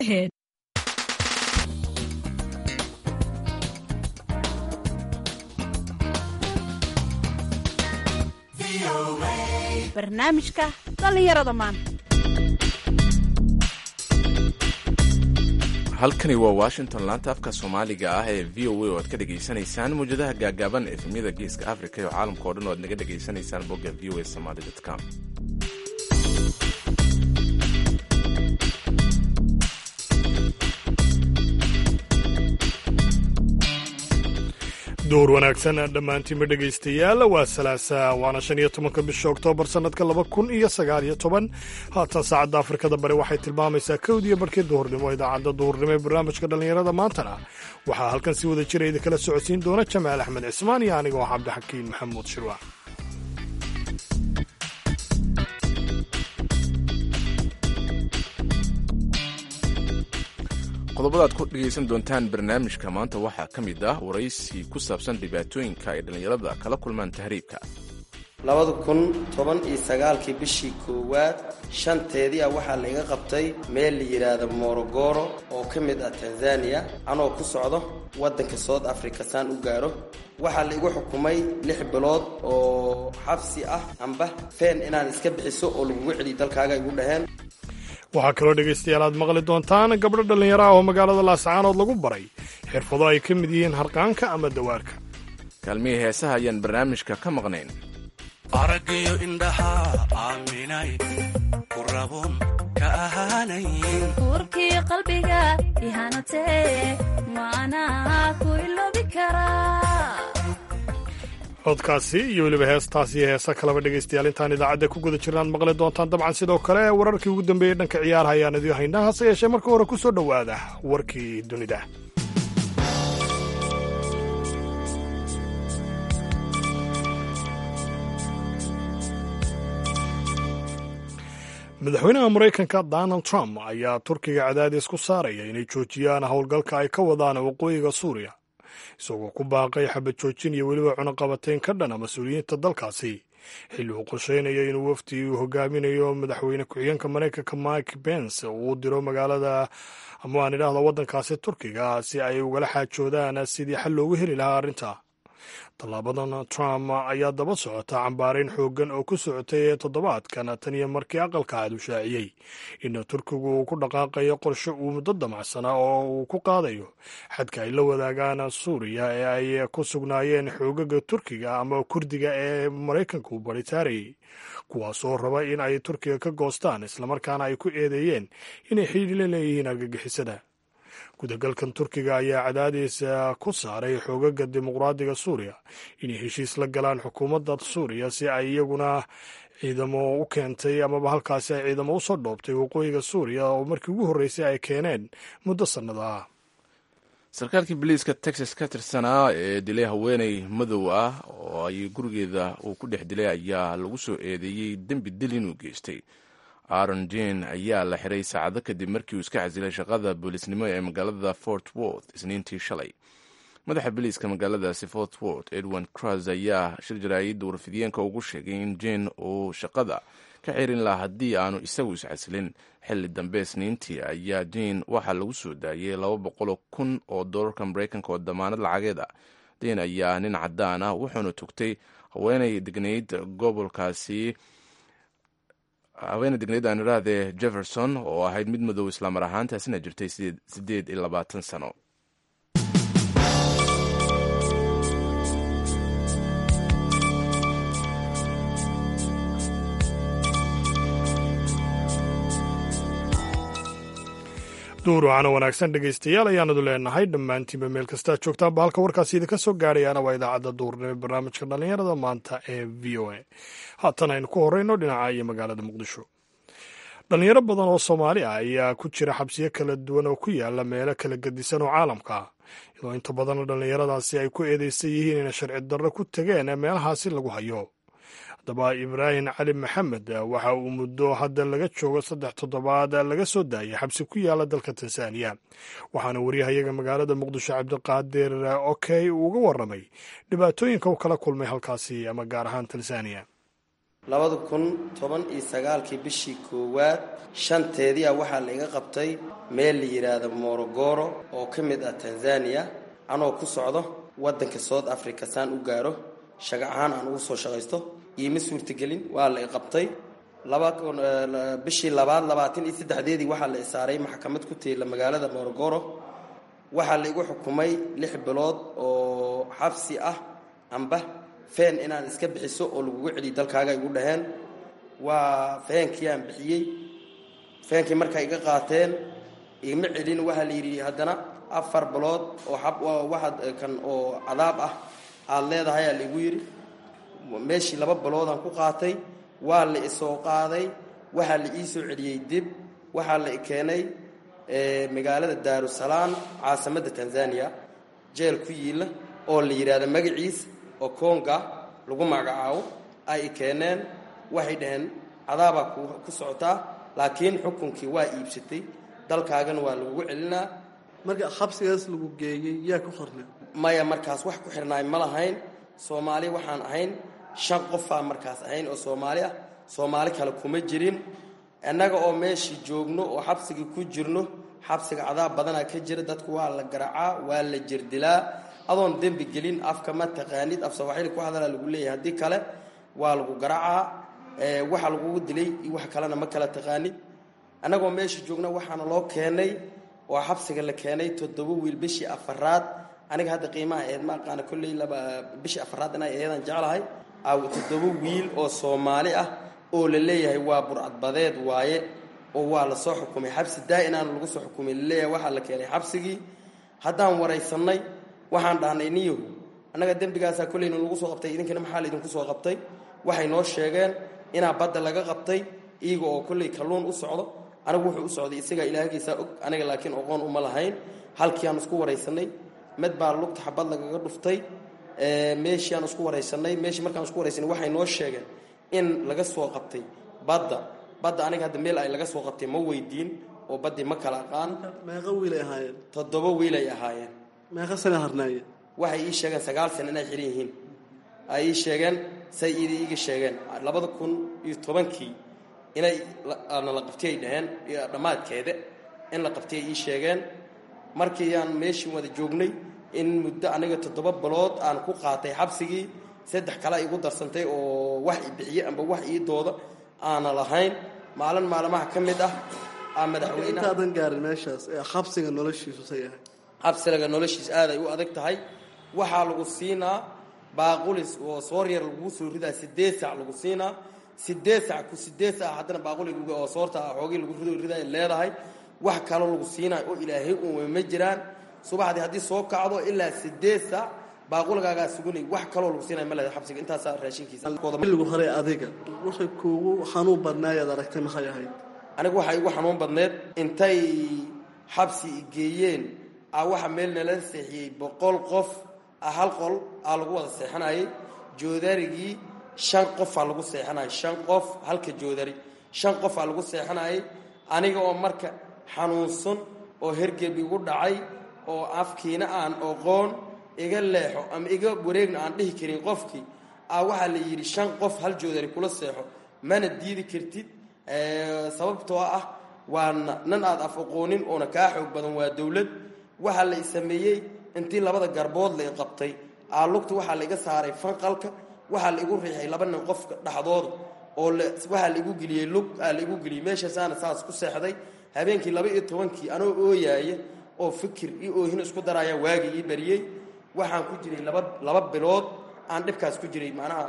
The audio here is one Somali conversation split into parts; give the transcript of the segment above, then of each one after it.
ahead. barnaamijka dhallinyarada maanta halkani waa washington laanta afka soomaaliga ah ee v o a oo aad ka dhegaysanaysaan mawjadaha gaagaaban efemyada geeska africa iyo caalamka o dhan oo aad naga dhegaysanaysaan bogga v o a somaly com door wanaagsan dhammaantiinba dhegaystayaal waa salaasa waana shan iyo tobanka bisha oktoobar sannadka laba kun iyo sagaal iyo toban haatan saacadda afrikada bari waxay tilmaamaysaa kowdiyo barhkii duhurnimo idaacadda duhurnimo ee barnaamijka dhallinyarada maantana waxaa halkan si wada jira idinkala socodsiin doona jamaal axmed cismaan iyo aniga oo cabdixakiin maxamuud shirwa qodobada aad ku dhegaysan doontaan barnaamijka maanta waxaa ka mid ah waraysi ku saabsan dhibaatooyinka ay dhallinyarada kala kulmaan tahriibka labada kun toban iyo sagaalkii bishii koowaad shanteedii ah waxaa laiga qabtay meel la yidhaahdo morogoro oo ka mid ah tanzaniya anoo ku socdo waddanka south africa saan u gaaro waxaa laigu xukumay lix bilood oo xabsi ah amba feen inaan iska bixiso oo lagugu celiyo dalkaaga igu dhaheen waxaa kaloo dhegaystayaal aad maqli doontaan gabdho dhallinyaro ah oo magaalada laascaanood lagu baray xirfado ay ka mid yihiin harqaanka ama dawaarka kaalmihii heesaha ayaan barnaamijka ka maqnayn araggiyo indhaha aaminay ku rabun ka ahaanayn uurkii qalbiga ihanatee maanaa ku iloobi karaa codkaasi iyo weliba heestaas iyo heesa kaleba dhegaystayaal intaan idaacadda ku guda jirnaad maqli doontaan dabcan sidoo kale wararkii ugu dambeeyey dhanka ciyaaraha ayaan idiin haynaa hase yeeshee marka hore ku soo dhowaada warkii dunida madaxweynaha maraykanka donald trump ayaa turkiga cadaadis ku saaraya inay joojiyaan howlgalka ay ka wadaan waqooyiga suuriya isagoo ku baaqay xabad joojin iyo weliba cunaqabateyn ka dhana mas-uuliyiinta dalkaasi xilli uu qorsheynayo inuu wafdi uu hogaaminayo madaxweyne ku-xigeenka maraykanka mike pence uu diro magaalada ama aan idhaahdo waddankaasi turkiga si ay ugala xaajoodaan sidii xal loogu heli lahaa arrinta tallaabadan trump ayaa daba socota cambaarayn xooggan oo ku socotay toddobaadkan tan iyo markii aqalka cad uu shaaciyey in turkigu uu ku dhaqaaqayo qorshe uu muddo damacsanaa oo uu ku qaadayo xadka ay la wadaagaan suuriya ee ay ku sugnaayeen xoogaga turkiga ama kurdiga ee maraykanka uu baritaarayay kuwaasoo raba in ay turkiga ka goostaan islamarkaana ay ku eedeeyeen inay xidhiir la leeyihiin argagixisada gudagalkan turkiga ayaa cadaadis ku saaray xoogaga dimuqraadiga suuriya inay heshiis la galaan xukuumadda suuriya si ay iyaguna ciidamo u keentay amaba halkaasi ay ciidamo usoo dhoobtay waqooyiga suuriya oo markii ugu horreysay ay keeneen muddo sannada ah sarkaalkii biliiska texas ka tirsanaa ee dilay haweeney madow ah oo ay gurigeeda uu ku dhex dilay ayaa lagu soo eedeeyey dembi dil inuu geystay aaron jen ayaa la xiray saacado kadib markii uu iska casilay shaqada boolisnimo ee magaalada fort worth isniintii shalay madaxa biliiska magaaladaasi fort worth edwin cruz ayaa shir jaraa'idda warfidiyeenka ugu sheegay in jen uu shaqada ka xirin laha haddii aanu isagu iscasilin xilli dambe isniintii ayaa jen waxaa lagu soo daayay laba boqoloo kun oo doolarka maraykanka oo damaanad lacageed ah jen ayaa nin cadaan ah wuxuuna tugtay haweenay degnayd gobolkaasi haweene degneyd aan idhaahdee jefferson oo ahayd mid madow islaamar ahaantaasina jirtay siddeed iyo labaatan sano duur wacana wanaagsan dhegaystayaal ayaanadu leenahay dhammaantiinba meel kastaa joogtaanba halka warkaasi idinka soo gaadhayaana waa idaacadda duurnimo barnaamijka dhallinyarada maanta ee v o a haatan aynu ku horeyno dhinaca iyo magaalada muqdisho dhallinyaro badan oo soomaali ah ayaa ku jira xabsiyo kala duwan oo ku yaala meelo kala gedisan oo caalamka ah iyadoo inta badan dhallinyaradaasi ay ku eedeysan yihiin inay sharci darro ku tegeen meelahaasi lagu hayo haddaba ibraahim cali maxamed waxa uu muddo hadda laga joogo saddex toddobaad laga soo daayay xabsi ku yaala dalka tansaaniya waxaana waryahayaga magaalada muqdisho cabdiqaadir okey uu uga warramay dhibaatooyinka uu kala kulmay halkaasi ama gaar ahaan tansaaniya labada kun toban iyo sagaalkii bishii koowaad shanteedii ah waxaa laiga qabtay meel la yidhaahdo morogoro oo ka mid ah tanzania anoo ku socdo waddanka south africa saan u gaaro shaga ahaan aan ugu soo shaqaysto iima suurtagelin waa la i qabtay bishii labaad labaatan iyo saddexdeedii waxaa la isaaray maxkamad ku tiila magaalada morogoro waxaa la igu xukumay lix bilood oo xabsi ah amba feen inaan iska bixiso oo lagugu celiyo dalkaaga igu dhaheen waa feenkii aan bixiyey feenkii markaa iga qaateen igama celin waxaa la yidhi haddana afar bilood oo waxaad kan oo cadaab ah aada leedahay aa laigu yidhi meeshii laba biloodaan ku qaatay waa la isoo qaaday waxaa la ii soo celiyey dib waxaa la keenay magaalada daarusalaam caasimadda tanzania jeel ku yiila oo la yidhaahdo magaciis oo konga lagu magacaabo ay keeneen waxay dhaheen cadaabaa ku socotaa laakiin xukunkii waa iibsatay dalkaagana waa lagugu celinaa marka xabsigaas lagu geeyey yaa ku qornay maya markaas wax ku xirnaay ma lahayn soomaali waxaan ahayn shan qofaa markaas ahayn oo soomaali ah soomaali kale kuma jirin innaga oo meeshii joogno oo xabsigii ku jirno xabsiga cadaab badanaa ka jira dadku waa la garacaa waa la jirdilaa adoon dembi gelin afka ma taqaanid af sawaaxili ku hadalaa lagu leeyahay haddii kale waa lagu garacaa waxa lagugu dilay iyo wax kalena ma kala taqaanid annagoo meeshii joogna waxaana loo keenay oo xabsiga la keenay toddoba wiil bishii afaraad aniga hadda qiimaha eed ma aqaana kolley laba bishii afaraad inay eedan jeclahay toddoba wiil oo soomaali ah oo la leeyahay waa burcadbadeed waaye oo waa la soo xukumay xabsi daa-inaana lagu soo xukumay laleeyahay waxaa la keenay xabsigii haddaan waraysannay waxaan dhahnay niyahu annaga dembigaasaa kolleyna lagu soo qabtay idinkana maxaa laydinku soo qabtay waxay noo sheegeen inaa badda laga qabtay iyaga oo kolley kalluun u socdo anigu wuxuu u socday isagaa ilaahgiisaa og aniga laakiin oqoon uma lahayn halkii aan isku waraysanay mid baa lugta xabad lagaga dhuftay meeshii aan isku waraysanay meeshii markaan isku waraysanay waxay noo sheegeen in laga soo qabtay badda badda aniga hadda meel ay laga soo qabtay ma weydiin oo baddii ma kala aqaan meeqa wiil ay ahaayeen toddoba wiil ay ahaayeen meeqa sana harnaayeen waxay ii sheegeen sagaal sana inay xihan yihiin ay ii sheegeen say id iiga sheegeen labada kun iyo tobankii inay na la qabtay ay dhaheen dhammaadkeeda in la qabtay ay ii sheegeen markii aan meeshii wada joognay in muddo aniga toddoba bilood aan ku qaatay xabsigii saddex kale igu darsantay oo wax i bixiye amba wax ii dooda aana lahayn maalin maalmaha ka mid ah aa madaxweynaha intaadan gaarin meeshaas ee xabsiga noloshiisu say ahay xabsilaga noloshiis aaday u adag tahay waxaa lagu siinaa baaqulis oo soor yar lagu soo ridaa sideed sac lagu siinaa sideed sac ku sideed sac haddana baaquli oo soorta xoogii lagu rido riday leedahay wax kaloo lagu siinaayo oo ilaahay uuma ma jiraan subaxdii haddii soo kacdo ilaa sideed sac baaquligaagaa sugunay wax kaloo lagu siinaya ma leedahay xabsiga intaasaa raashinkiisa xilligu hore adiga waxay kuugu xanuun badnaayaad aragtay maxay ahayd aniga waxaa igu xanuun badneed intay xabsi geeyeen a waxa meel nala seexiyey boqol qof a hal qol aa lagu wada seexanayay joodarigii shan qofaa lagu seexanayay shan qof halka joodari shan qofaa lagu seexanayay aniga oo marka xanuunsan oo hergeb igu dhacay oo afkiina aan oqoon iga leexo ama iga wareegna aan dhihi karin qofkii a waxaa la yidhi shan qof hal joodari kula seexo mana diidi kartid sababtoo ah waa nan aad af aqoonin oona kaa xoog badan waa dowlad waxaa la sameeyey intii labada garbood la qabtay aalugta waxaa laiga saaray fanqalka waxaa laigu riixay laba nin qofka dhexdooda oo waxaa laigu geliyey lug aa laigu geliyey meeshaasaana saas ku seexday habeenkii laba iyo tobankii anoo ooyaaya oo fikir iyo oohin isku daraya waagi ii bariyey waxaan ku jiray laba laba bilood aan dhibkaas ku jiray macnaha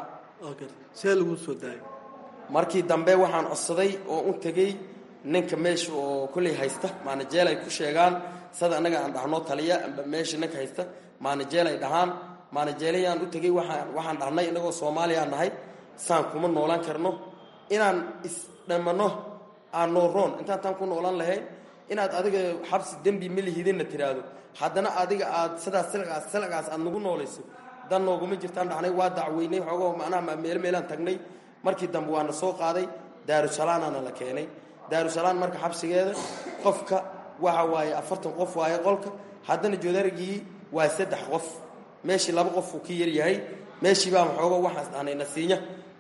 see lagu soo daayay markii dambe waxaan codsaday oo u tegey ninka meesha oo kolley haysta maanajeel ay ku sheegaan sada annaga aan dhahno taliya amba meesha ninka haysta maanajeel ay dhahaan maanajeelayaan u tegey waaan waxaan dhahnay innagoo soomaaliya nahay saan kuma noolaan karno inaan isdhamano aan nooroon intaan taan ku noolaan lahayn inaad adiga xabsi dembi ma lihidinna tiraahdo haddana adiga aad sidaas silgaas silgaas aad nagu noolayso dan nooguma jirtaan dhahnay waa dacweynay xoogoo macnaha meel meelaan tagnay markii dambe waana soo qaaday daarusalaanaana la keenay daarusalaan marka xabsigeeda qofka waxa waaye afartan qof waaye qolka haddana joodarigii waa saddex qof meeshii laba qof uu ka yaryahay meeshii baa waxooga waxaas dhahnay nasiinya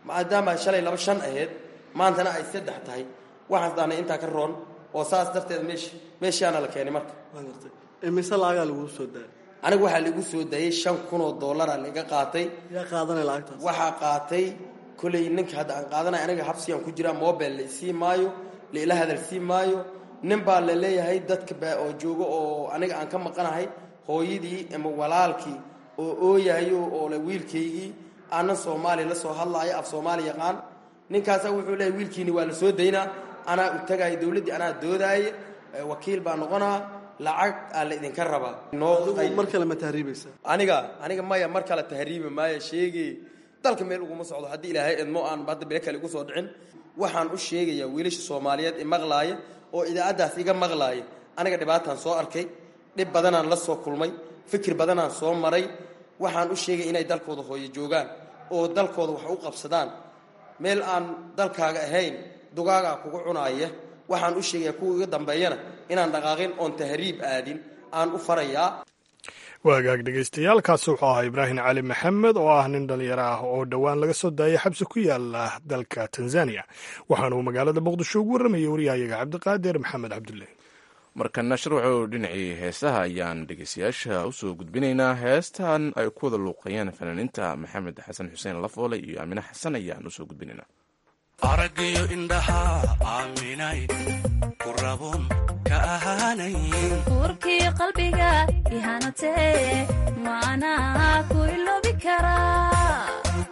maadaama shalay laba shan ahayd maantana ay saddex tahay waxaas daanay intaa ka roon oo saas darteed meesh meeshaana la keenay marka waa gartay imise lacagaa laguu soo daayay aniga waxaa laigu soo daayey shan kun oo dollara laiga qaatay yaa qaadanaya lacagtaas waxaa qaatay kolay ninka hadda aan qaadanay aniga xabsigaan ku jiraa mobile la isii maayo laila hadal sii maayo nin baa la leeyahay dadka baa oo joogo oo aniga aan ka maqanahay hooyadii ama walaalkii oo ooyahayo oo le wiilkaygii aanan soomaali la soo hadlaayo af soomaali yaqaan ninkaasa wuxuu leeyahay wiilkiini waa la soo daynaa anaa u tagaaya dowladdii anaa doodaaye ee wakiil baa noqonaa lacag aa la idinka rabaa noo adigu mar kale ma tahriibaysaa aniga aniga maya mar kale tahriibi maayo sheegi dalka meel uguma socdo haddii ilaahay idmo aan hadda bele kale igu soo dhicin waxaan u sheegayaa wiilasha soomaaliyeed i maqlaaya oo idaacaddaas iga maqlaaya aniga dhibaataan soo arkay dhib badanaan la soo kulmay fikir badanaan soo maray waxaan u sheegay inay dalkooda hooyo joogaan oo dalkooda wax u qabsadaan meel aan dalkaaga ahayn dugaagaa kugu cunaaya waxaan u sheegayaa kuwa iga dambeeyana inaan dhaqaaqin oon tahriib aadin aan u farayaa waagaag dhegaystayaal kaasi wuxuu ahaa ibraahim cali maxamed oo ah nin dhallinyaro ah oo dhowaan laga soo daayay xabsi ku yaala dalka tanzaniya waxaana uu magaalada muqdisho ugu warramayay waryahayaga cabdiqaadir maxamed cabdulle markana sharwaxow dhinacii heesaha ayaan dhegeystayaasha usoo gudbinaynaa heestan ay ku wada luuqayeen fanaaniinta maxamed xasan xuseen lafoole iyo aamine xasan ayaan usoo gudbinaynaa araggiyo indhaha aaminay ku rabun ka ahaanayn buurkii qalbiga ihanatee maanaa ku iloobi karaa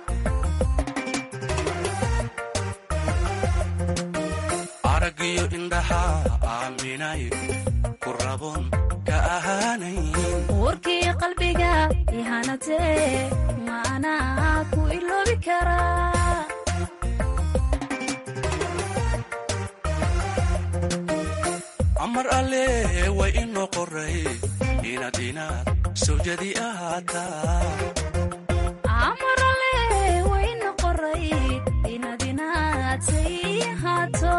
araggiyo indhaha aaminay ku rabun ka ahaanayn buurkii qalbiga ihanatee maanaa ku iloobi karaa amar alle way inoo qoray inaad inaad sawjadi ahaataa amarale wayna qoray inaad inaadtay haato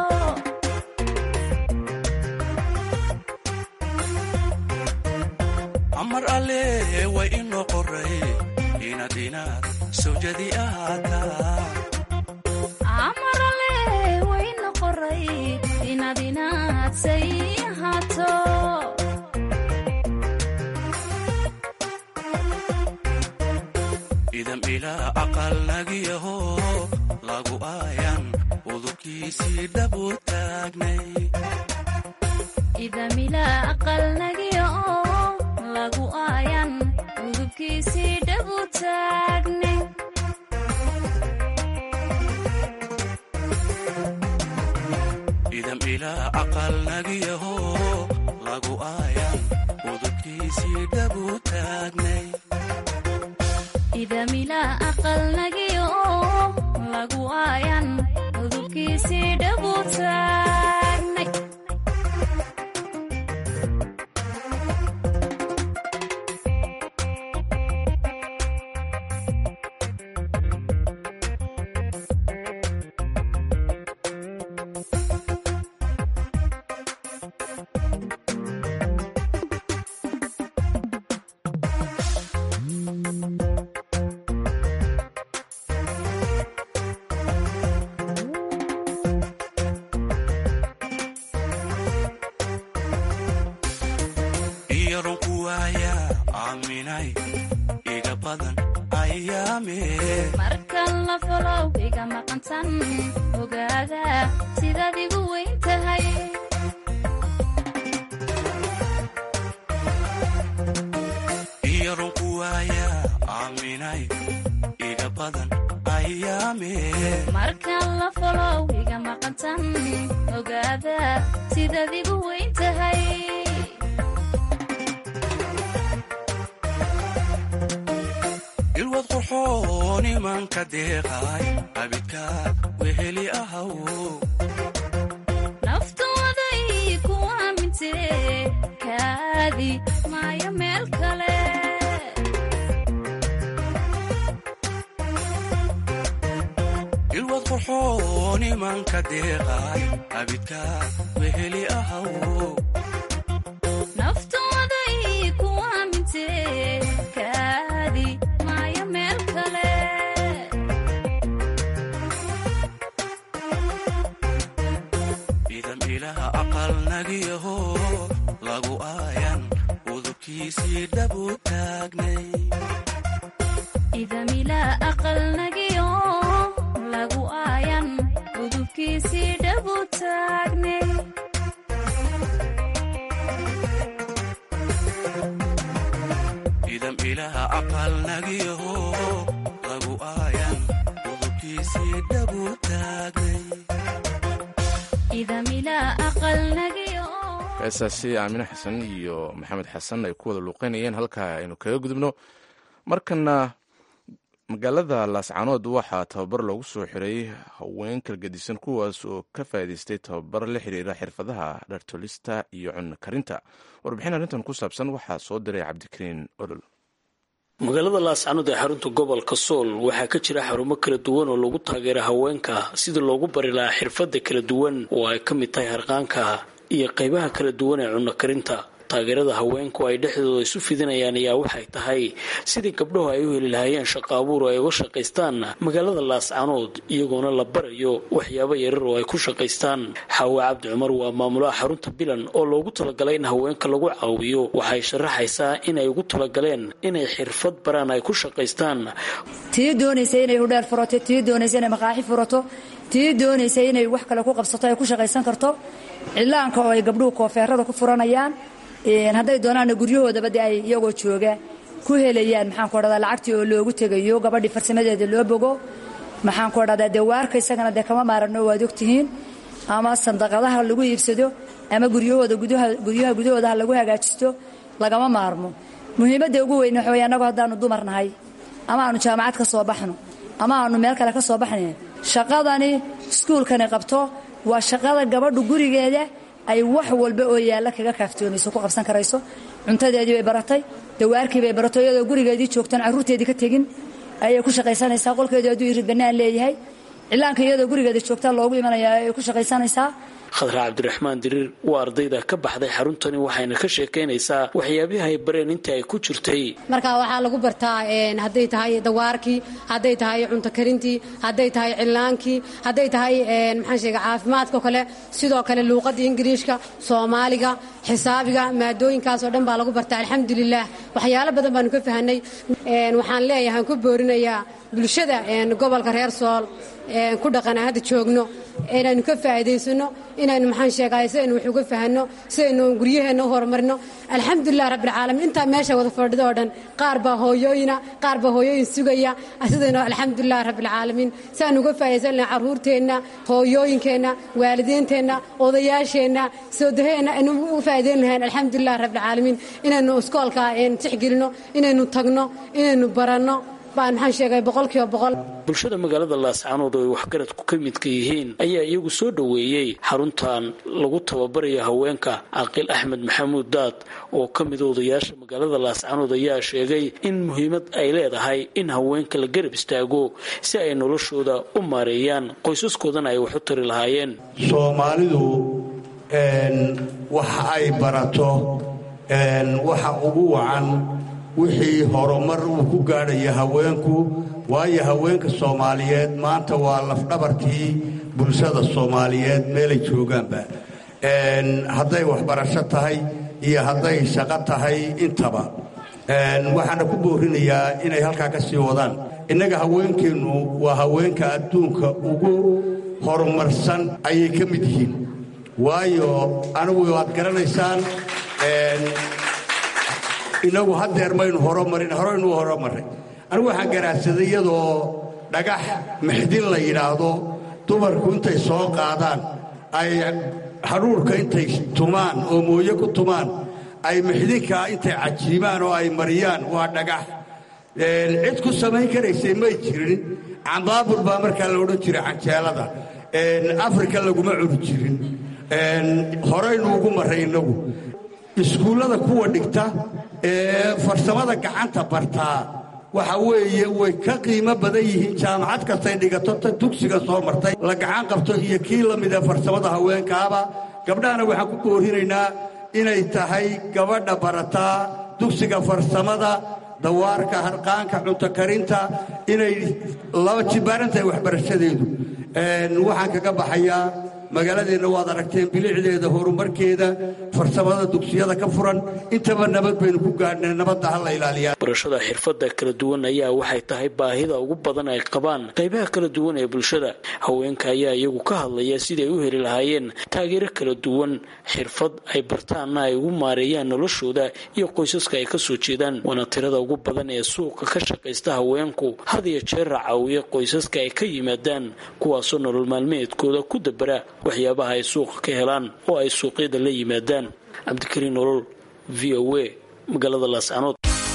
amar alle way inoo qoray inaad inaad sawjadi ahaataa amarale wayna qoray inaad inaadtay haato idam ilaa aqal nagiyaho lagu aayan udubkiisii dhabu taagnay idamila aqalnagiya oo lagu aayan udubkiisii dhabu taagne idam ilaa aqal nagiyaho lagu aayan udubkiisii dhabu taagnay idamila aqalnagiya oo lagu aayan udubkiisii dhabu taagnay iyaron ku waaya aaminay iga badan ayaame markan la falow iga maqantan ogaada sidaad igu weyn tahay iyaron ku waaya aaminay iga badan ayaame markan la falow iga maqantan ogaada sidaad igu weyn tahay ilwad qurxoon imanka deeqay abidka weheli ahaw naftooday ku aamintee kaadi maayo meel kale ilwad qurxoon imanka deeqay abidka weheli ahaw naftooday ku aamintee kaadi maayo meel kale udubkiisii dhabu taagnay idamilaa aqalnagiyo lagu aayan udubkiisii dhabu taagnay idam ilaha aqalnagiyaho lagu aayan udubkiisii dhabu taagnay idamilaa aqalnagiyo heesaasi aamine xasan iyo maxamed xasan ay ku wada luuqeynayeen halkaa aynu kaga gudubno markana magaalada laascaanood waxaa tababar loogu soo xiray haween kalgedisan kuwaas oo ka faa'iidaystay tababar la xiriira xirfadaha dhartolista iyo cunno karinta warbixin arrintan ku saabsan waxaa soo diray cabdikariin olol magaalada laascanood ee xarunta gobolka sool waxaa ka jira xarumo kala duwan oo lagu taageera haweenka sidii loogu bari lahaa xirfada kala duwan oo ay ka mid tahay harqaanka iyo qaybaha kala duwan ee cunno karinta taageerada haweenku ay dhexdooda isu fidinayaan ayaa waxay tahay sidii gabdhahu ay u heli lahaayeen shaqo abuur oo ay uga shaqaystaan magaalada laascanood iyagoona la barayo waxyaabo yarar oo ay ku shaqaystaan xaawe cabdi cumar waa maamulaha xarunta bilan oo loogu talagalay in haweenka lagu caawiyo waxay sharaxaysaa inay ugu talagaleen inay xirfad baraan ay ku shaqaystaan tii doonaysa inay hudheer furato tii doonaysa inay maqaaxi furato tii doonaysa inay wax kale ku qabsato ay ku shaqaysan karto cilaanka oo ay gabdhuhu koofeerada ku furanayaan hadday doonaanna guryahoodaba de ay iyagoo jooga ku helayaan maxaanku odhahdaa lacagtii oo loogu tegayo gabadhii farsamadeeda loo bogo maxaanku odhahdaa dee waarka isagana dee kama maarano waad ogtihiin ama sandaqadaha lagu iibsado ama guryahooda guryaha gudahooda ha lagu hagaajisto lagama maarmo muhiimadda ugu weyn waxa wey annagu haddaanu dumar nahay ama aanu jaamacad ka soo baxno ama aanu meel kale ka soo baxnayn shaqadani iskuulkani qabto waa shaqada gabadhu gurigeeda ay wax walba oo yaalla kaga kaaftoomayso ku qabsan karayso cuntadeedii bay baratay dawaarkii bay baratay iyadoo gurigeedii joogtan carruurteedii ka tegin ayay ku shaqaysanaysaa qolkeedu hadduu irid bannaan leeyahay cilaanka iyadoo gurigeeda joogtaan loogu imanaya ay ku shaqaysanaysaa khadra cabdiraxmaan diriir waa ardayda ka baxday xaruntani waxayna ka sheekaynaysaa waxyaabihi ay bareen intii ay ku jirtay marka waxaa lagu bartaa hadday tahay dawaarkii hadday tahay cunto karintii hadday tahay cilaankii hadday tahay maxaan sheega caafimaadka kale sidoo kale luuqadda ingiriishka soomaaliga xisaabiga maadooyinkaas oo dhan baa lagu bartaa alxamdulilah waxyaalo badan baanu ka fahanay waxaan leeyahay ku boorinayaa bulshada gobolka reer sool ku dhaqana hadda joogno inaynu ka faa'iidaysano inaynu maxaan sheegay sidaynu wax uga fahanno sidaynu guryaheenna u horumarino alxamdulilah rabbilcaalamiin intaa meesha wada fadhido oo dhan qaar baa hooyooyina qaar baa hooyooyin sugaya sidaynu alxamdulilah rabbilcaalamiin si aan uga faa'iidaysan lahay carruurteenna hooyooyinkeenna waalidiinteenna odayaasheenna soodaheenna aynu u faa'iidayn lahayn alxamdulilah rabbilcaalamiin inaynu iskoolka tixgelino inaynu tagno inaynu baranno baan maxaan sheegay boqolkiiba boqol bulshada magaalada laascanood oo ay waxgaradku ka midka yihiin ayaa iyagu soo dhoweeyey xaruntan lagu tababarayo haweenka caaqil axmed maxamuud daad oo ka mida odayaasha magaalada laascanood ayaa sheegay in muhiimad ay leedahay in haweenka la garab istaago si ay noloshooda u maareeyaan qoysaskoodana ay wax u tari lahaayeen soomaalidu wax ay barato waxa ugu wacan wixii horumar uu ku gaadhaya haweenku waayo haweenka soomaaliyeed maanta waa lafdhabartii bulshada soomaaliyeed meelay joogaanba hadday waxbarasho tahay iyo hadday shaqo tahay intaba waxaana ku boorinayaa inay halkaa ka sii wadaan innaga haweenkeennu waa haweenka adduunka ugu horumarsan ayay ka mid yihiin waayo anigu waad garanaysaan inagu hadeer maynu horomarin horeynu horomarray anigu waxaan garaadsaday iyadoo dhagax mixdin la yidhaahdo dumarku intay soo qaadaan ay hadhuurhka intay tumaan oo mooye ku tumaan ay mixdinkaa intay cajiibaan oo ay mariyaan waa dhagax cid ku samayn karaysay may jirin cambaabur baa markaa la odhan jiray canjeelada afrika laguma cuni jirin horaynu ugu marray innagu iskuullada kuwa dhigta ee farsamada gacanta bartaa waxa weeye way ka qiimo badan yihiin jaamacad kastay dhigato ta dugsiga soo martay la gacan qabto iyo kii la mid ee farsamada haweenkaaba gabdhahana waxaan ku boorinaynaa inay tahay gabadha barataa dugsiga farsamada dawaarka harqaanka cunto karinta inay laba jibaarantahay waxbarashadeedu waxaan kaga baxayaa magaaladeenna waad aragteen bilicdeeda horumarkeeda farsamada dugsiyada ka furan intaba nabad baynu ku gaadhnay nabadda ha la ilaaliyaa barashada xirfadda kala duwan ayaa waxay tahay baahida ugu badan ay qabaan qaybaha kala duwan ee bulshada haweenka ayaa iyagu ka hadlaya siday u heli lahaayeen taageero kala duwan xirfad ay bartaanna ay ugu maareeyaan noloshooda iyo qoysaska ay kasoo jeedaan waana tirada ugu badan ee suuqa ka shaqaysta haweenku had iyo jeer racaawiya qoysaska ay ka yimaadaan kuwaasoo nolol maalmeedkooda ku dabara waxyaabaha ay suuqa ka helaan oo ay suuqyada la yimaadaan cabdikariin nolol v o a magaalada laascanood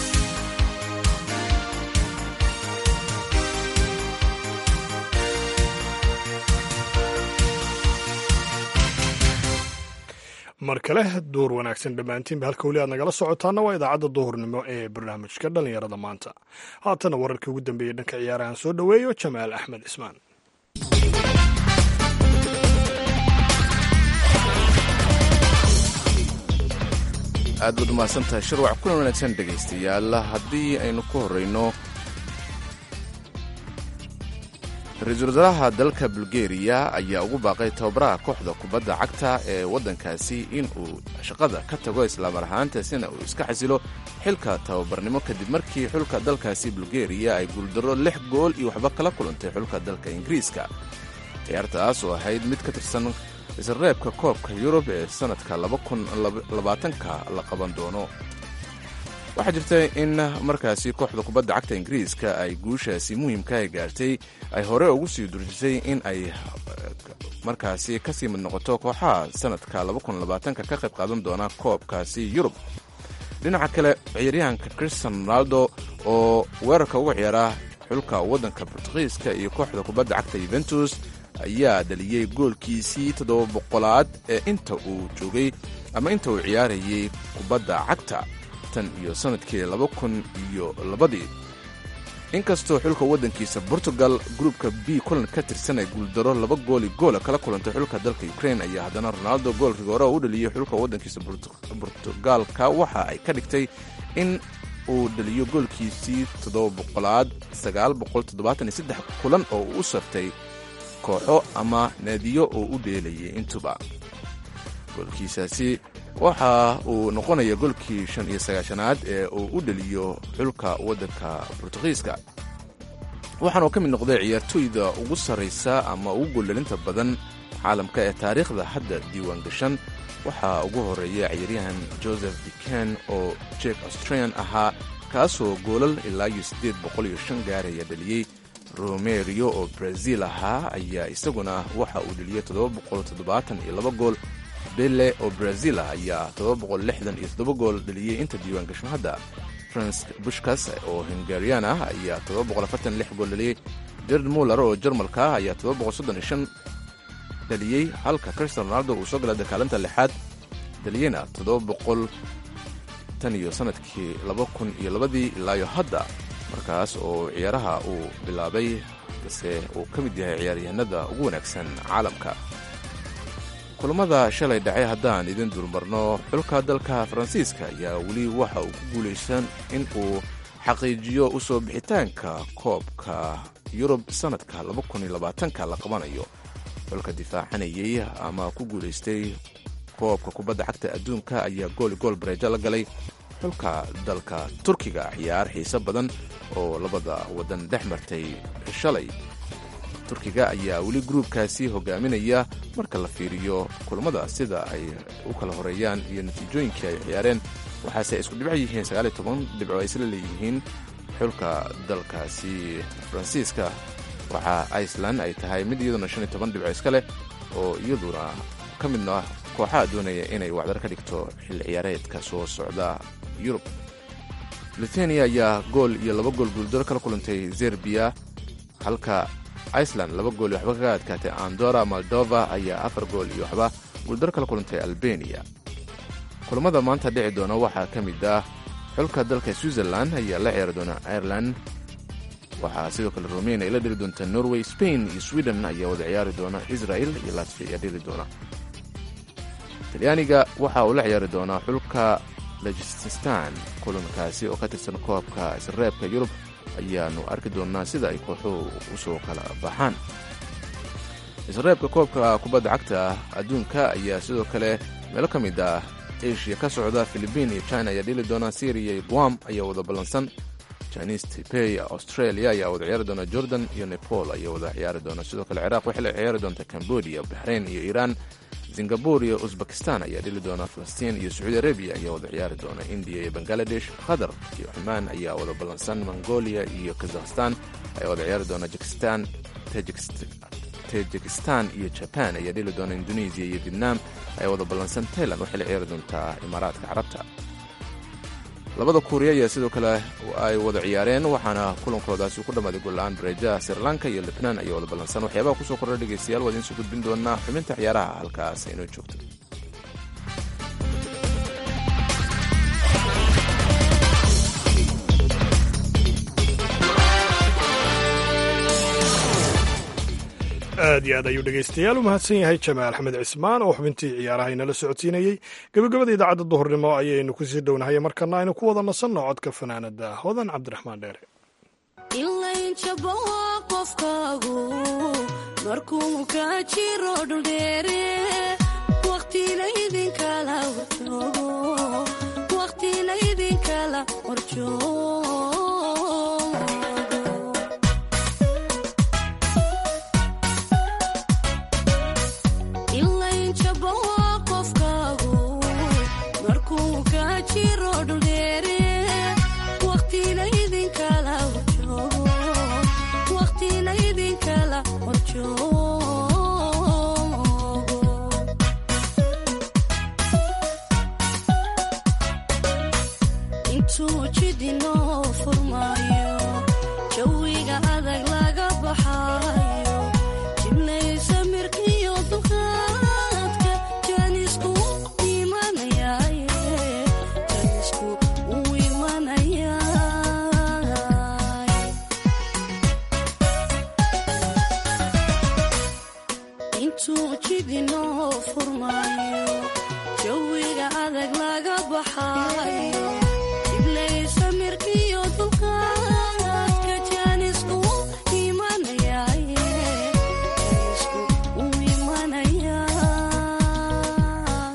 mar kale duur wanaagsan dhammaantiinba halka weli aad nagala socotaana waa idaacadda duhurnimo ee barnaamijka dhallinyarada maanta haatana wararkii ugu dambeeyey dhanka ciyaarahan soo dhoweeyo jamaal axmed cismaan aad baad umahadsantahay shirwac kulan wanaagsan dhegaystayaal haddii aynu ku horrayno ra-iisul wasaaraha dalka bulgeriya ayaa ugu baaqay tababaraha kooxda kubadda cagta ee waddankaasi in uu shaqada ka tago islaamar ahaantaasina uu iska xasilo xilka tababarnimo kadib markii xulka dalkaasi bulgeriya ay guuldarro lix gool iyo waxba kala kulantay xulka dalka ingiriiska ciyaartaas oo ahayd mid ka tirsan isreebka koobka yurub ee sannadka labaatanka la qaban doono waxaa jirta in markaasi kooxda kubadda cagta ingiriiska ay guushaasi muhiimka ay gaartay ay hore ugu sii durjisay in ay markaasi kasii mid noqoto kooxaha sannadka ka qayb qaadan doona koobkaasi yurub dhinaca kale ciyaaryahanka christian ronaldo oo weerarka uga ciyaara xulka waddanka bortugiiska iyo kooxda kubadda cagta yuventus ayaa dhaliyey goolkiisii toddoba boqolaad ee inta uu joogay ama inta uu ciyaarayay kubadda cagta tan iyo sannadkii laba kun iyo labadii inkastoo xulka waddankiisa portugal gruupka b kulan ka tirsan ay guuldaro laba gooli goola kala kulantay xulka dalka ukrain ayaa haddana ronaldo gool rigoore oo u dhaliyey xulka waddankiisa bortugaalka waxa ay ka dhigtay in uu dhaliyo goolkiisii toddoba boqolaad sagaal boqol toddobaatan iyo saddex kulan oo uu u sartay kooxo ama naadiyo oo u dheelayay intuba goolkiisaasi waxa uu noqonaya golkii shan iyo sagaashanaad ee uu u dheliyo xulka waddanka bortugiiska waxaanuu ka mid noqday ciyaartooyda ugu sarraysa ama ugu gooldhalinta badan caalamka ee taariikhda hadda diiwaan gashan waxaa ugu horreeya ciyaaryahan joseph diken oo jek australian ahaa kaasoo goolal ilaa iyo siddeed boqol iyo shan gaaraya dhaliyey romerio oo brazil ahaa ayaa isaguna waxa uu dheliyey toddoba boqol toddobaatan iyo laba gool bele oo brazil ah ayaa iyo gool dhaliyey inta diiwaan gashan hadda fransk bushkas oo hungarian ah ayaa gool dhaliyey jared muller oo jarmalka ah ayaa dhaliyey halka cristian ronaldo uu soo galay dakaalinta lixaad dhaliyeyna tan iyo sanadkii iyo labadii ilaayo hadda markaas oo ciyaaraha uu bilaabay balse uu ka mid yahay ciyaaryahanada ugu wanaagsan caalamka kulamada shalay dhacay haddaan idin dulmarno xulka dalka faransiiska ayaa weli waxa uu ku guulaysan in uu xaqiijiyo u soo bixitaanka koobka yurub sannadka la qabanayo xulka difaacanayay ama ku guulaystay koobka kubadda cagta adduunka ayaa gooli gool bareejo la galay xulka dalka turkiga ciyaar xiise badan oo labada waddan dhex martay shalay turkiga ayaa weli gruubkaasi hogaaminaya marka la fiiriyo kulamada sida ay u kala horeeyaan iyo natiijooyinkii ay ciyaareen waxaase ay isku dhibco yihiin sagaaliyo toban dhibco ay isla leeyihiin xulka dalkaasi faransiiska waxaa iceland ay tahay mid iyaduna shan iyo toban dhibco iska leh oo iyaduna ka midna kooxaha doonaya inay wacdar ka dhigto xilli ciyaareedka soo socda yurub lithuania ayaa gool iyo laba gool guuldaro kala kulantay zerbiya halka iceland laba gool iyo waxba kaga adkaatay andora moldova ayaa afar gool iyo waxba guuldaro kala kulantay albeniya kulamada maanta dhici doona waxaa ka mid ah xulka dalka switzerland ayaa la ciyaari doona ireland waxaa sidoo kale romania ay la dheli doonta norway spain iyo sweden ayaa wada ciyaari doona israel iyo latfia ayaa dheli doona talyaaniga waxa uu la ciyaari doonaa xulka lejististan kulankaasi oo ka tirsan koobka isreebka yurub ayaanu arki doonnaa sida ay kooxuhu usoo kala baxaan isreebka koobka kubadda cagta adduunka ayaa sidoo kale meelo ka mid ah asia ka socda philibiin iyo china ayaa dhili doona syria iyo guam ayaa wada ballansan chinese tipey australia ayaa wada ciyaari doona jordan iyo nepal ayaa wada ciyaari doona sidoo kale ciraaq waxay la ciyaari doonta cambodia bahrain iyo iiraan singabur iyo uzbekistan ayaa dhili doona falastiin iyo sacuudi arabiya ayaa wada ciyaari doona indiya iyo bangaladesh qatar iyo cumaan ayaa wada ballansan mongolia iyo kazakhstan ayaa wada ciyaari doona jakistan tajikistan iyo jaban ayaa dhili doona indonesia iyo vietnam ayaa wada ballansan tailand waxay la ciyaari doontaa imaaraadka carabta labada kuuriya ayaa sidoo kale ay wada ciyaareen waxaana kulankoodaasi ku dhammaaday gool-la-aan bareejaha sri lanka iyo lebnaan ayaa wada ballansan waxyaabaha kusoo kordha dhegeystayaal waa idiin soo gudbin doonaa xubinta ciyaaraha halkaas inoo joogto aad iyo aad ayuu dhegaystayaal u mahadsan yahay jamaal axmed cismaan oo xubintii ciyaaraha inala socodsiinayey gebagabada idaacadda duhurnimo ayaynu kusii dhownahay markana aynu ku wada nasanno codka fanaanada hodan cabdiraxmaan dheere ilaynjaba waa qofkaagu markuu ka jiro dhuldheere waqtilaydinkala warjoogo waqtilaydinkala warjoogo ilaynjaba waa qofkaagu markuu ka jiro dhuldheere waqtilaydinkala warjoogo waqtilaydinkala warjoogo intuu jidinoo furmaayo jawiga adag laga baxaayo jiblaysa mirkiyo dulqaadka jaanisku imanayaaye jaanisku uu imanayaay intuu jidinoo furmaayo jawiga adag laga baxaayo jiblaysa mirkiyo dulqaadka jaanisku imanayaaye jaanisku uu imanayaa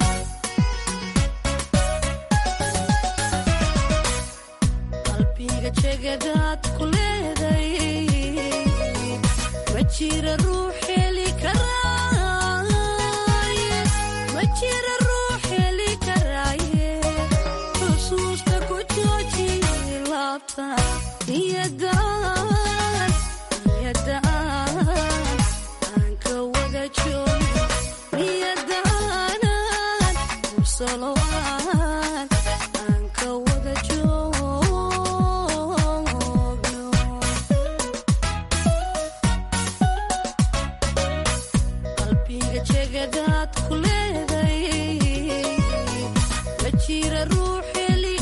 qalbiga jegadaad ku leeday ma jira ruux heli karaaye ma jira ruux heli karaaye xusuusta ku jooji laabta niyadaan niyadaan aan ka wada joogo niyadaanan mursalo aan aan ka wada joogno qalbiga jegadaad ku leeday ma jira ruux heli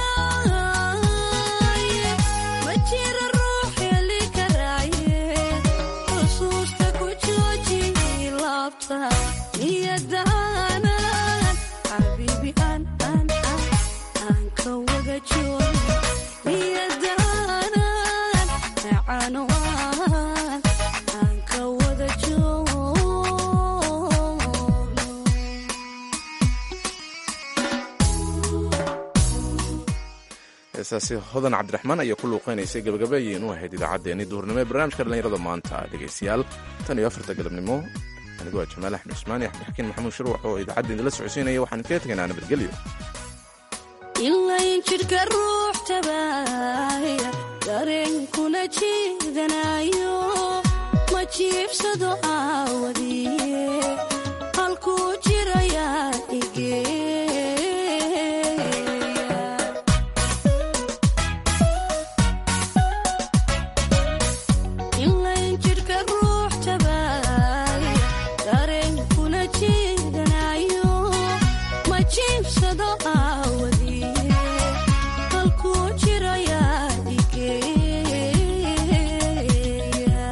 karaaye ma jira ruux heli karaaye xusuusta ku jooji laabta niyadaanan xabiibi aan aan aan aan ka wada joogo niyadaanan macano aan aan ka wada joogno heesaasi hodan cabdiraxmaan ayaa ku luuqeynaysay gabagabeeyeen u ahayd idaacaddeenii duhurnimo ee barnaamijka dhallinyarada maanta dhegaystayaal tan iyo afarta galabnimo anigoo ah jamaal axmed cusmaan iyo axmed xakiin maxamuud shirwax oo idaacadda idinla socodsiinaya waxaan kaga tegaynaa nabadgelyo ilayn jidhka ruux tabaaya dareenkuna jiidanayo ma jiibsado aawadiye halkuu jirayaa igeeya ilayn jidhka ruux tabaaya dareenkuna jiidanayo ma jiibsado aawadiye halkuu jirayaa igeeya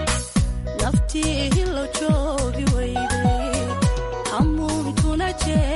naftii hilo joogi weyday hamuunkuna jee